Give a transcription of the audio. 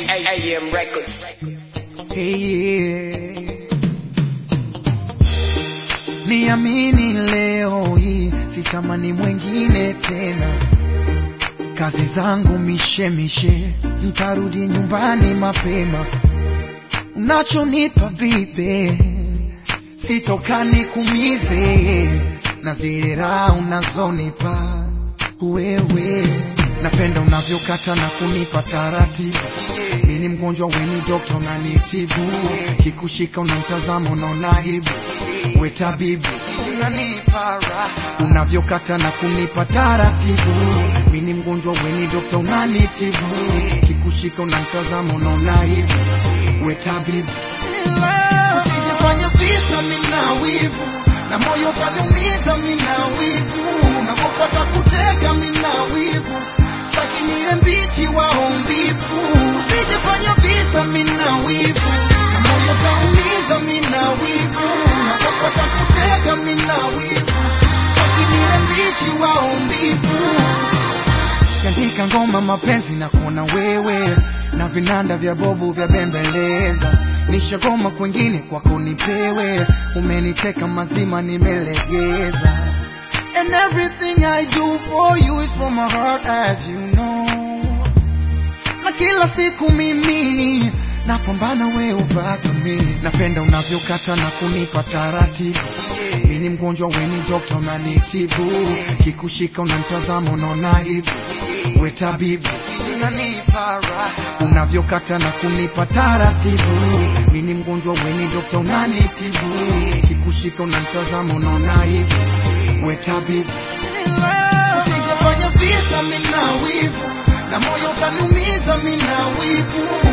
AM Records. Hey, niamini leo hii sitamani mwengine tena, kazi zangu mishemishe, ntarudi nyumbani mapema. Unachonipa bibe sitoka nikumize, na zile raha unazonipa wewe, napenda unavyokata na kunipa taratibu mimi ni mgonjwa weni dokta unanitibu kikushika unamtazama unaona aibu we tabibu unanipa raha unavyokata na kunipa taratibu mimi ni mgonjwa weni dokta unanitibu kikushika unamtazama unaona aibu we tabibu usijifanye visa mina wivu na moyo utaniumiza mina wivu unapopata kutega mina wivu lakini ile mbichi wao mbivu usijifanye visa mina wivu na moyo utaumiza mina wivu unapopata kutega mina wivu lakini ile mbichi wao mbivu katika ngoma mapenzi na kuona wewe na vinanda vya bobu vya bembeleza nishagoma kwengine kwako nipewe umeniteka mazima nimelegeza and everything I do for you is from my heart as you know na kila siku mimi napambana we ubaki mimi napenda unavyokata na kunipa taratibu mimi ni mgonjwa weni dokta unanitibu kikushika unamtazama unaona aibu we tabibu unanipa raha unavyokata na kunipa taratibu mimi ni mgonjwa weni dokta unanitibu kikushika unamtazama unaona aibu we tabibu usijafanya visa mina wivu na moyo utaniumiza mina wivu